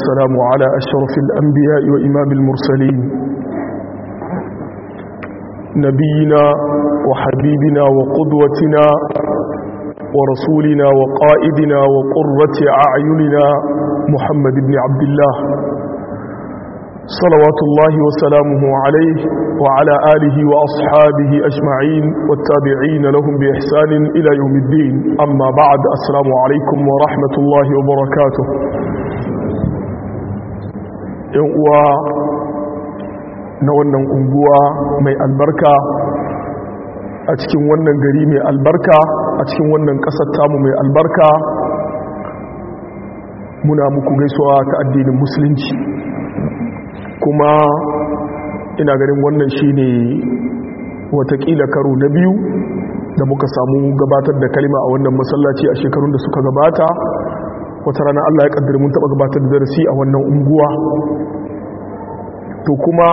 والسلام على أشرف الأنبياء وإمام المرسلين نبينا وحبيبنا وقدوتنا ورسولنا وقائدنا وقرة أعيننا محمد بن عبد الله صلوات الله وسلامه عليه وعلى آله وأصحابه أجمعين والتابعين لهم بإحسان إلى يوم الدين أما بعد السلام عليكم ورحمة الله وبركاته uwa na wannan unguwa mai albarka a cikin wannan gari mai albarka a cikin wannan ƙasar tamu mai albarka muna muku gaisuwa ta addinin musulunci kuma ina ganin wannan shine watakila karo na biyu da muka samu gabatar da kalima a wannan masallaci a shekarun da suka gabata wata rana Allah ya kaddara mun taba gabatar da darasi a wannan unguwa to kuma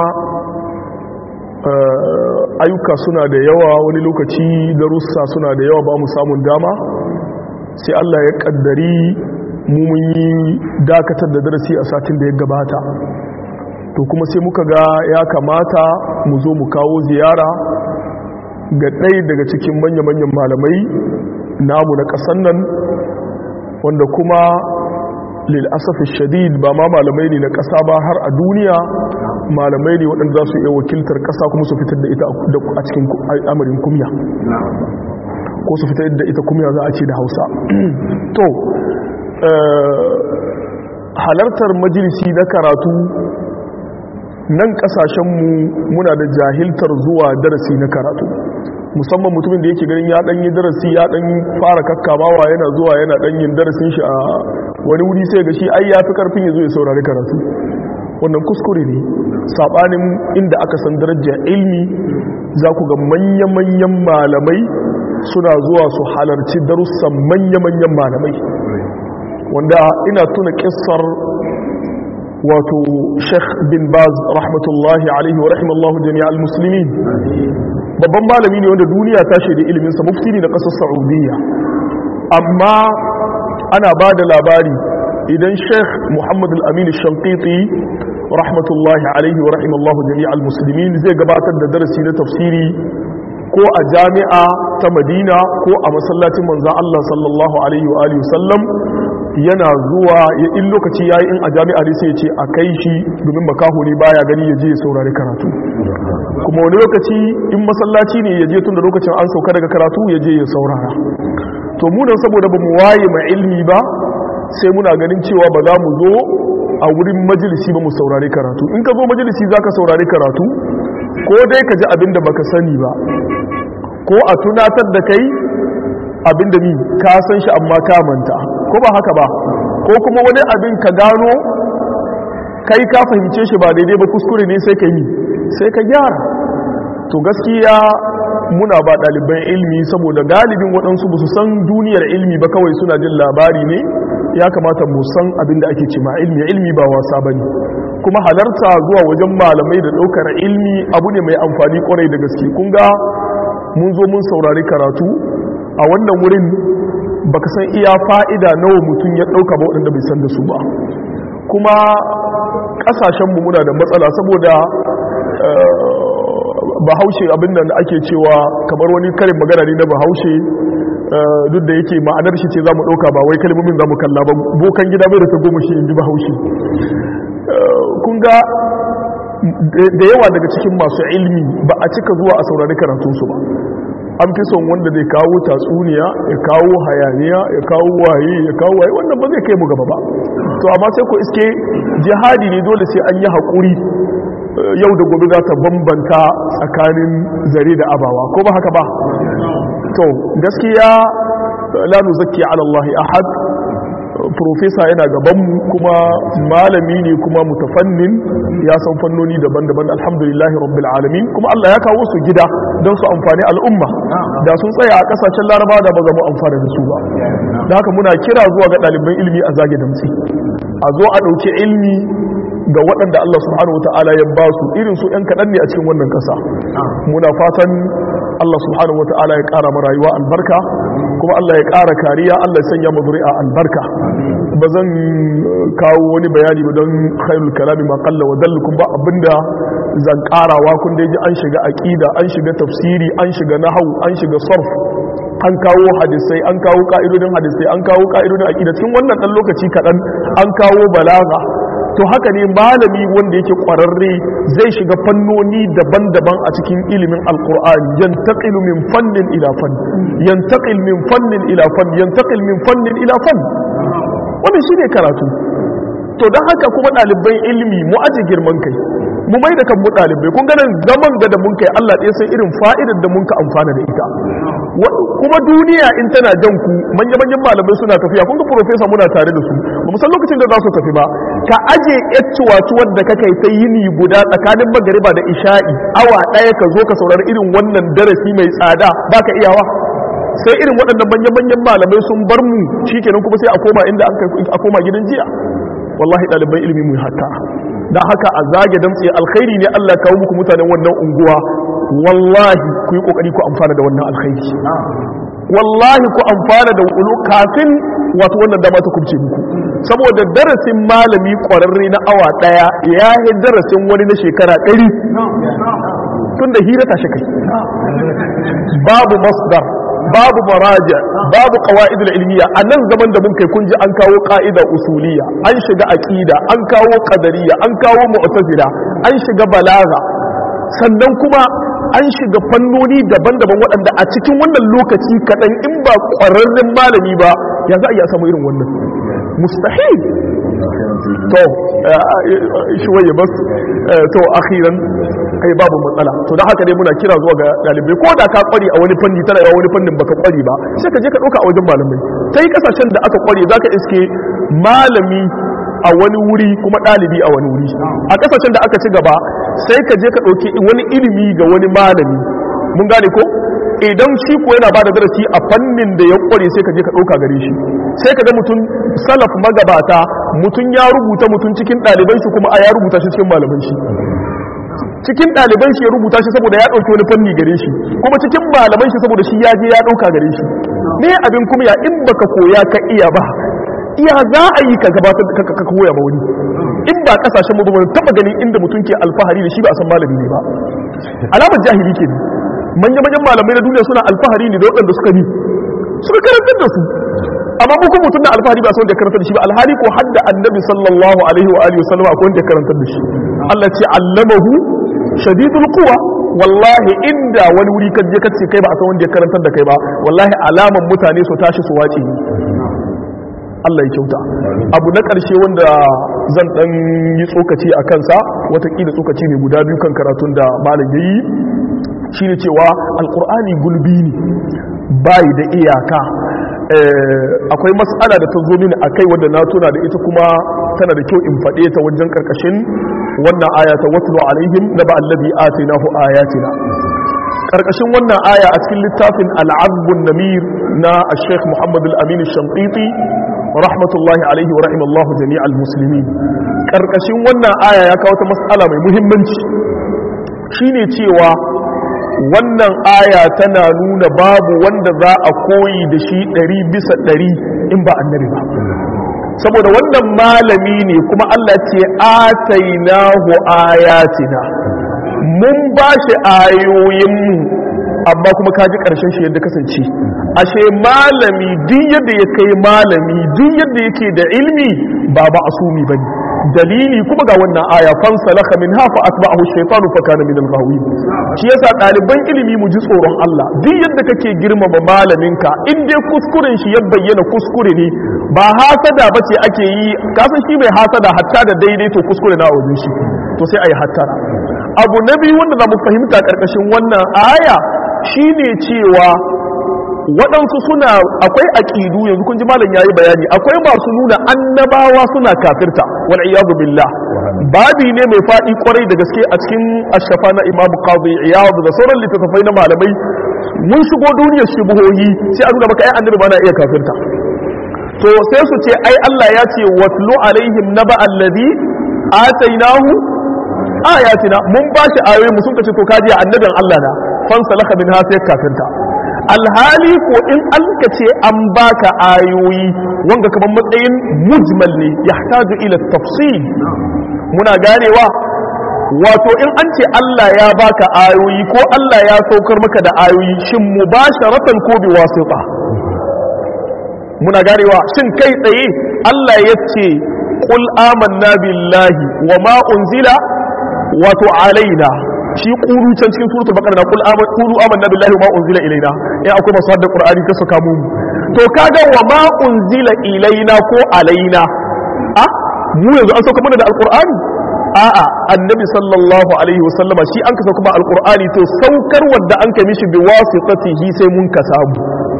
ayyuka suna da yawa wani lokaci darussa suna da yawa ba mu samun dama sai Allah ya kaddari mu mun yi dakatar da darasi a satin da ya gabata to kuma sai muka ga ya kamata mu zo mu kawo ziyara ga ɗaya daga cikin manya-manyan malamai namu na ƙasan nan wanda kuma lil'asafi shadid ba ma malamai ne na ƙasa ba har a duniya malamai ne waɗanda za su iya wakiltar ƙasa kuma su fitar da ita a cikin amarin kumya ko su fitar da ita kumya za a ce da hausa to halartar majalisi na karatu nan kasashenmu muna da jahiltar zuwa darasi na karatu musamman mutumin da yake ganin ya dan yi darasi ya dan fara kakkamawa yana zuwa yana dan yin darasin shi a wani wuri sai ga shi ai ya fi karfin ya zo ya saurari karatu wannan kuskure ne sabanin inda aka san darajar ilmi za ku ga manya-manyan malamai suna zuwa su halarci darussan manya-manyan malamai wanda ina tuna kissar wato sheikh bin baz rahmatullahi alaihi wa rahimallahu jami'al muslimin babban malami ne wanda duniya ta shaida iliminsa mufti ne na ƙasar saudiya amma ana ba da labari idan sheikh muhammad al-amin shankiti rahmatullahi alaihi wa rahimallahu jami'al muslimin zai gabatar da darasi na tafsiri ko a jami'a ta madina ko a masallacin manzan allah sallallahu alaihi wa alihi sallam yana zuwa ya in lokaci ya yi in a jami'a ne sai ce a kai shi domin makaho ne baya gani ya je ya saurari karatu kuma wani lokaci in masallaci ne ya je tun da lokacin an sauka daga karatu ya je ya saurara to munan saboda ba mu waye ma ilmi ba sai muna ganin cewa ba za mu zo a wurin majalisi ba mu saurari karatu in ka zo majalisi za ka saurari karatu ko dai ka ji abin da baka sani ba ko a tunatar da kai abin da mi ka san shi amma ka manta ko ba haka ba ko kuma wani abin ka gano kai ka fahimce shi ba daidai ba kuskure ne sai ka yi sai ka gyara to gaskiya muna ba ɗaliban ilmi saboda galibin waɗansu ba su san duniyar ilmi ba kawai suna jin labari ne ya kamata mu san abin da ake ce ma ilmi ilmi ba wasa ba ne kuma halarta zuwa wajen malamai da ɗaukar ilmi abu ne mai amfani kwarai da gaske kun ga mun zo mun saurari karatu a wannan wurin baka san iya fa'ida nawa mutum ya ɗauka ba waɗanda bai san da su ba kuma ƙasashenmu muna da matsala saboda bahaushe abin da ake cewa kamar wani karin magana ne na bahaushe duk da yake ma'anar shi ce za mu ɗauka ba wai kalmomin za mu kalla ba bokan gida bai da ta goma shi in ji bahaushe kun ga da yawa daga cikin masu ilmi ba a cika zuwa a saurari karatunsu ba an fi son wanda zai kawo tatsuniya ya kawo hayaniya ya kawo waye ya kawo waye wannan ba zai kai mu gaba ba to amma sai ko iske jihadi ne dole sai an yi haƙuri yau da gobe za ta bambanta tsakanin zare da abawa ko ba haka ba to gaskiya la nuzakki ala Allah ahad profesa yana gabanmu kuma malami ne kuma mutafannin ya san fannoni daban-daban alhamdulillahi rabbil alamin kuma Allah ya kawo su gida don su amfani al'umma da sun tsaya a kasashen larabawa da ba za mu amfana da su ba da haka muna kira zuwa ga ɗaliban ilimi a zage damtsi a zo a ɗauki ilmi ga waɗanda Allah subhanahu wa ta'ala ya ba su irin su ‘yan kaɗan ne a cikin wannan ƙasa muna fatan Allah subhanahu wataala ya ƙara mu rayuwa albarka kuma Allah ya ƙara kariya Allah ya sanya mu zuri'a albarka ba zan kawo wani bayani ba don khairul kalami ma qalla wa dallukum ba abinda zan ƙarawa kun da ji an shiga aqida an shiga tafsiri an shiga nahwu an shiga sarf an kawo hadisai an kawo ka'idodin hadisai an kawo ka'idodin aqida cikin wannan dan lokaci kadan an kawo balaga to haka ne malami wanda yake kwararre zai shiga fannoni daban-daban a cikin ilimin alkur'ani yantaqilu min fannin ila fann yantaqil min fannin ila fann yantaqil min fannin ila fann wannan shine karatu to dan haka kuma ɗaliban ilimi mu aje girman kai mu mai da kan mu ɗalibai kun ganin zaman ga da mun kai Allah ɗaya san irin fa'idar da mun ka amfana da ita kuma duniya in tana jan ku manya-manyan malamai suna tafiya kun ga profesa muna tare da su ba mu san lokacin da za su tafi ba ka aje yacciwatuwar da kakai ta yini guda tsakanin magariba da isha'i awa ɗaya ka zo ka saurari irin wannan darasi mai tsada ba ka iyawa sai irin waɗannan manya-manyan malamai sun bar mu shikenan kuma sai a koma inda a koma gidan jiya wallahi ɗaliban ilimi mu hatta da haka a zage damtse alkhairi ne Allah kawo muku mutanen wannan unguwa wallahi ku yi kokari ku amfana da wannan alkhairi wallahi ku amfana da ulu kafin wato wannan dama ta kubce muku saboda darasin malami kwararre na awa daya ya yi darasin wani na shekara ɗari tun da hira ta kai babu masdar babu maraja babu qawaidul ilmiya a nan zaman da mun kai kun ji an kawo qa'ida usuliya an shiga aqida an kawo qadariyya an kawo mu'tazila an shiga balaga sannan kuma an shiga fannoni daban-daban waɗanda a cikin wannan lokaci kaɗan in ba ƙwararren malami ba ya za a iya samu irin wannan mustahil to shi waye bas to akhiran kai babu matsala to da haka dai muna kira zuwa ga dalibai ko da ka kware a wani fanni tana yawa wani fannin baka kware ba sai ka je ka ɗauka a wajen malamai sai kasashen da aka kware zaka iske malami a wani wuri kuma ɗalibi a wani wuri a ƙasashen da aka ci gaba sai ka je ka ɗauki wani ilimi ga wani malami mun gane ko idan shi ko yana ba da darasi a fannin da ya ƙware sai ka je ka ɗauka gare shi sai ka ga mutum salaf magabata mutum ya rubuta mutum cikin ɗaliban shi kuma a ya rubuta shi cikin malaman shi cikin ɗaliban shi ya rubuta shi saboda ya ɗauki wani fanni gare shi kuma cikin malaman shi saboda shi ya je ya ɗauka gare shi ne abin kuma ya in baka koya ka iya ba iya za a yi ka gabatar ka koya ba wani in ba kasashen mu ba taba ganin inda mutum ke alfahari da shi ba a san malami ne ba alamar jahili ke ne manya manyan malamai na duniya suna alfahari ne da waɗanda suka ni suka karantar da su amma mu kuma mutum na alfahari ba san wanda ya karantar da shi ba alhali ko hadda annabi sallallahu alaihi wa alihi wasallam akwai wanda ya karantar da shi Allah ce allamahu shadidul quwa wallahi inda wani wuri kan je kace kai ba a san wanda ya karantar da kai ba wallahi alaman mutane su tashi su wace Allah ya kyauta abu na ƙarshe wanda zan ɗan yi tsokaci a kansa watakila tsokaci ne guda biyu kan karatun da malam ya yi shi ne cewa alƙur'ani gulbi ne bayi da iyaka akwai matsala da ta zo mini a kai wadda na tuna da ita kuma tana da kyau in faɗe ta wajen ƙarƙashin wannan aya ta watlu alaihim na ba allazi atinahu ayatina ƙarƙashin wannan aya a cikin littafin al'azbun namir na sheikh muhammad al-amin shanqiti rahmatullahi alaihi wa rahimallahu jami'al muslimin karkashin wannan aya ya kawo ta mas'ala mai muhimmanci shine cewa wannan aya tana nuna babu wanda za a koyi da shi ɗari bisa ɗari in ba annabi ba saboda wannan malami ne kuma Allah ce atainahu ayatina mun ba shi ayoyinmu amma kuma ka ji ƙarshen shi yadda kasance ashe malami duk yadda ya kai malami duk yadda yake da ilmi ba ba asumi ba ne dalili kuma ga wannan aya fansalaka min hafa atba'ahu shaytanu fa kana min al-ghawin shi yasa ɗaliban ilimi mu ji tsoron Allah duk yadda kake girmama malaminka in dai kuskuren shi ya bayyana kuskure ne ba hasada bace ake yi kasan shi mai hasada hatta da daidai to kuskure na wajen shi to sai ayi hattara abu na biyu wanda za mu fahimta karkashin wannan aya shine cewa waɗansu suna akwai aƙidu yanzu kun ji malam yayi bayani akwai masu nuna annabawa suna kafirta wal iyadu billah babi ne mai faɗi kwarai da gaske a cikin ashafa na imam qadi iyad da sauran littattafai na malamai mun shigo duniyar shubuhohi sai a nuna maka ai annabi ba na iya kafirta to sai su ce ai Allah ya ce watlu alaihim naba alladhi atainahu ayatina mun ba shi ayoyi mu sun kace to kaji annabin Allah na fansalaka min ha sai kafirta alhali ko in an ka ce an baka ayoyi wanga kamar matsayin mujmal ne yahtaju ila tafsil muna ganewa wato in an ce Allah ya baka ayoyi ko Allah ya saukar maka da ayoyi shin mubasharatan ko bi wasita muna ganewa shin kai tsaye Allah ya ce qul amanna billahi wa ma unzila wato alaina shi qulu can cikin suratul baqara qul amanna qulu amanna billahi wa ma unzila ilaina eh akwai masu hadda qur'ani kasu kamu to kaga wa ma unzila ilaina ko alaina a mu yanzu an sauka mana da alqur'ani a'a annabi sallallahu alaihi wasallama shi an kasa kuma alqur'ani to saukar wadda an kai mishi bi wasitatihi sai mun ka samu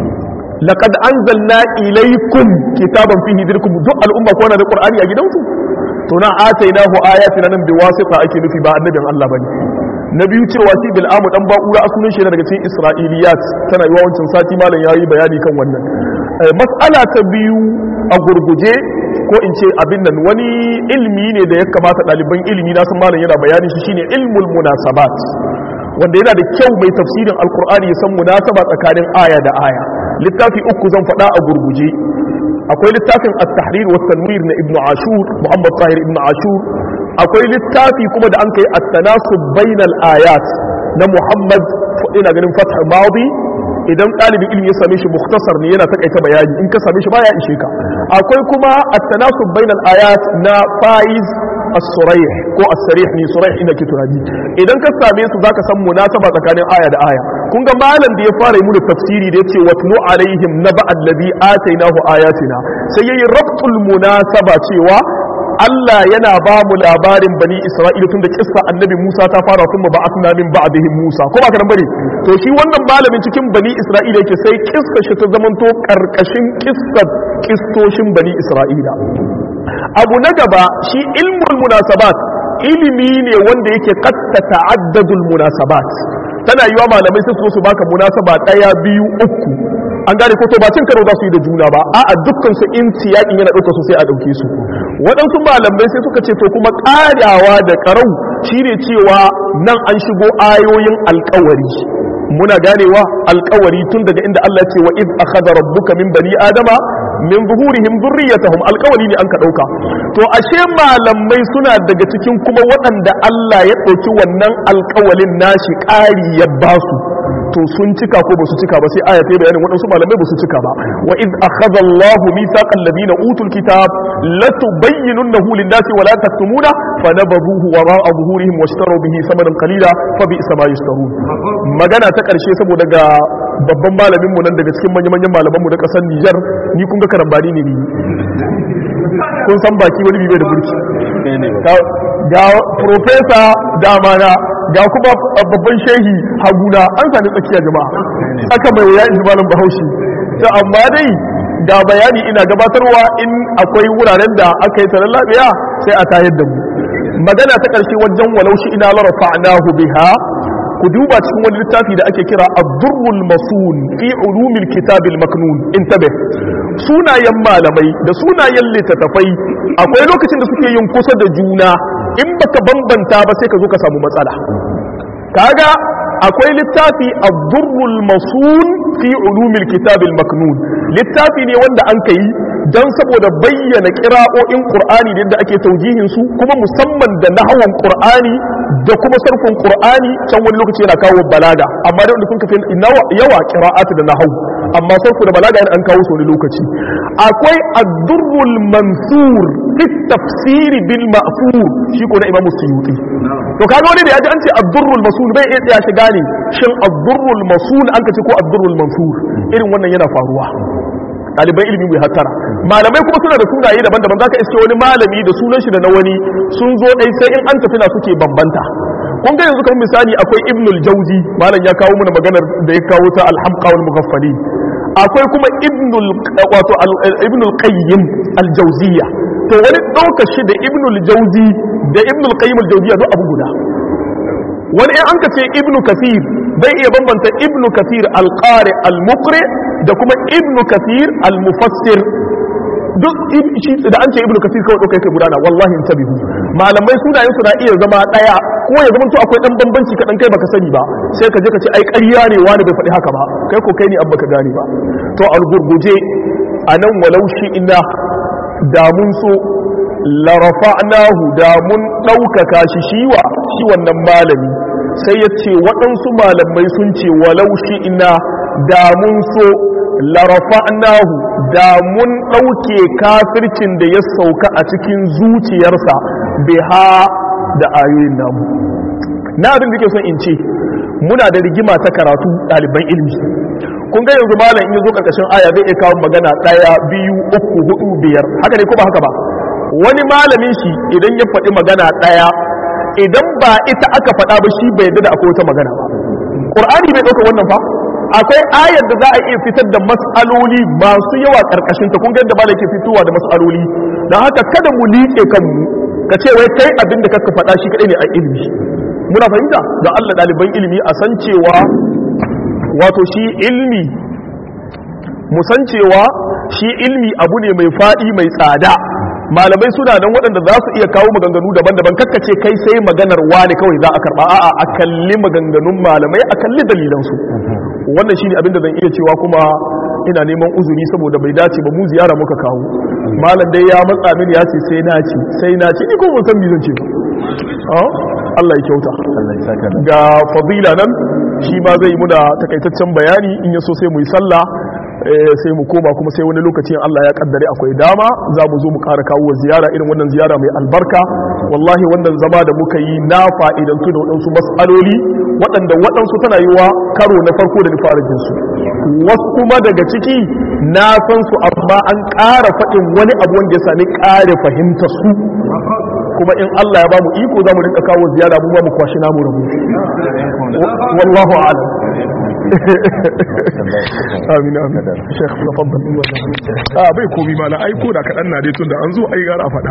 laqad anzalna ilaykum kitaban fihi dhikrukum duk al'umma ko na da qur'ani a gidansu to na atainahu ayatina nan bi wasita ake nufi ba annabin Allah bane na biyu cewa shi bil'amu dan ba'ura asunan shi daga cikin isra'iliyat tana yi wancan sati malam yayi bayani kan wannan mas'ala ta biyu a gurguje ko in ce abin nan wani ilmi ne da ya kamata ɗaliban ilimi na san malam yana bayani shi shine ilmul munasabat wanda yana da kyau mai tafsirin alkur'ani ya san munasaba tsakanin aya da aya littafi uku zan faɗa a gurguje akwai littafin at-tahrir wa tanwir na ibnu ashur muhammad tahir ibnu ashur akwai littafi kuma da an kai at-tanasub bainal ayat na muhammad ina ganin fath madi idan ɗalibin ilimi ya same shi muktasar ne yana takaita bayani in ka same shi baya ishe ka akwai kuma at-tanasub bainal ayat na faiz as-surayh ko as-sarih ni surayh ina ke tunani idan ka same su zaka san munasaba tsakanin aya da aya kun ga malam da ya fara yi mu tafsiri da yace watlu alaihim naba alladhi atainahu ayatina sai yayi rabtul munasaba cewa Allah yana ba mu labarin bani Isra'ila tun da kissa annabi Musa ta fara kuma ba asna min ba'dihim Musa ko ba karan bane to shi wannan malamin cikin bani Isra'ila yake sai kissa shi ta zamanto karkashin kissar kistoshin bani Isra'ila abu na gaba shi ilmul munasabat ilimi ne wanda yake qatta ta'addadul munasabat tana yiwa malamai sai su su baka munasaba daya biyu uku an gane ko to ba cin karo za su yi da juna ba a'a dukkan su in tiyakin yana ɗauka su sai a ɗauke su waɗansu malamai sai suka ce to kuma ƙarawa da ƙarau shine cewa nan an shigo ayoyin alƙawari muna ganewa alƙawari tun daga inda Allah ya ce wa iz akhadha rabbuka min bani adama min zuhurihim dhurriyyatahum alƙawari ne an ka ɗauka to ashe malamai suna daga cikin kuma waɗanda Allah ya ɗauki wannan alƙawalin nashi ƙari ya basu to sun cika ko basu cika ba sai aya ta bayanin waɗansu malamai basu cika ba wa id akhadha Allahu mithaqal ladina utul kitab latubayyinunahu lin-nasi wa la taktumuna fanabadhuhu wara'a zuhurihim washtaru bihi thamanan qalila fa bi'sa ma yashtarun magana ta karshe saboda ga babban malamin mu nan daga cikin manyan manyan malaman mu na kasar Niger ni kun ga karambani ne ni kun san baki wani bibe da burki ga professor dama na ga kuma babban shehi haguna an sami tsakiya jama'a aka mai wuya in malam bahaushe to amma dai ga bayani ina gabatarwa in akwai wuraren da aka yi taron lafiya sai a tayar da mu magana ta ƙarshe wajen walau shi ina larafa'nahu biha ku duba cikin wani littafi da ake kira ad-durrul masun fi ulumil kitabil maknun intabe sunayen malamai da sunayen littattafai akwai lokacin da suke yin kusa da juna in baka bambanta ba sai ka zo ka samu matsala kaga akwai littafi ad-durrul masun fi ulumil kitabil maknun littafi ne wanda an kai dan saboda bayyana qira'o'in qur'ani da yadda ake taujihin su kuma musamman da nahwan qur'ani da kuma sarfin qur'ani can wani lokaci yana kawo balaga amma da wanda sun kafi yawa qira'atu da nahwu amma sarfu da balaga yana an kawo su wani lokaci akwai ad-durrul mansur fi tafsir bil ma'fur shi ko na imamu suyuti to kaga wani da yaji an ce ad-durrul masul bai iya tsaya shiga ne shin ad-durrul masul an kace ko ad-durrul mansur irin wannan yana faruwa ɗaliban ilimi mai hattara malamai kuma suna da sunaye daban-daban zaka iske wani malami da sunan shi da na wani sun zo ɗai sai in an tafi na suke bambanta kun ga yanzu kamar misali akwai ibnul jauzi malam ya kawo mana maganar da ya kawo ta alhamqa wal mughaffali akwai kuma ibnul wato ibnul qayyim al jawziya to wani ɗauka shi da ibnul jauzi da ibnul qayyim al jawziya duk abu guda wani in an ka ce ibnu kathir bai iya bambanta ibnu kathir al qari al muqri da kuma ibnu kathir al mufassir duk shi da an ce ibnu kathir kawai ɗauka yake gudana wallahi tabihu malamai sunayen su na iya zama ɗaya ko ya zama to akwai dan bambanci kaɗan kai baka sani ba sai ka je ka ce ai ƙarya ne wani bai faɗi haka ba kai ko kai ne abba ka gane ba to algurguje a nan walau shi ina da mun so larafa'nahu da mun ɗaukaka shi shiwa shi wannan malami sai ya ce waɗansu malamai sun ce walau shi ina da mun so larafa'nahu da mun ɗauke kafircin da ya sauka a cikin zuciyarsa biha da ayoyin namu na abin da ke son in ce muna da rigima ta karatu ɗaliban ilmi kun ga yanzu malam in zo karkashin aya zai iya kawo magana ɗaya biyu uku hudu biyar haka ne ko ba haka ba wani malamin shi idan ya faɗi magana ɗaya idan ba ita aka faɗa ba shi bai yadda da akwai wata magana ba ƙur'ani bai ɗauka wannan fa akwai ayar da za a iya fitar da mas'aloli masu yawa karkashin ta kun ga yadda malam ke fitowa da mas'aloli don haka kada mu liƙe kanmu ka ce wai kai abin da kaka faɗa shi kaɗai ne a ilimi muna fahimta don Allah ɗaliban ilimi a san cewa wato shi ilmi mu san cewa shi ilmi abu ne mai faɗi mai tsada malamai suna nan waɗanda za su iya kawo maganganu daban-daban kakkace kai sai maganar wani kawai za a karɓa a'a a kalli maganganun malamai a kalli dalilansu wannan shine abin da zan iya cewa kuma ina neman uzuri saboda bai dace ba mu ziyara muka kawo malam dai ya matsa mini ya ce sai na ci sai na ci ni ko ban san me zan ce ba Allah ya kyauta ga fadila nan shi ma zai muna takaitaccen bayani in yaso sai mu yi sallah sai mu koma kuma sai wani lokacin Allah ya kaddare akwai dama za mu zo mu ƙara kawo ziyara irin wannan ziyara mai albarka wallahi wannan zama da muka yi na fa'idantu da waɗansu mas'aloli waɗanda waɗansu tana yi wa karo na farko da fara jinsu wasu kuma daga ciki na san su amma an ƙara faɗin wani abu wanda ya sami ƙara fahimta su kuma in Allah ya ba mu iko za mu rinka kawo ziyara mu ba mu kwashi namu rabu wallahu a'lam amin amin shekh tafaddal ah bai komi mala ai ko da kadan na dai tunda an zo ai gara faɗa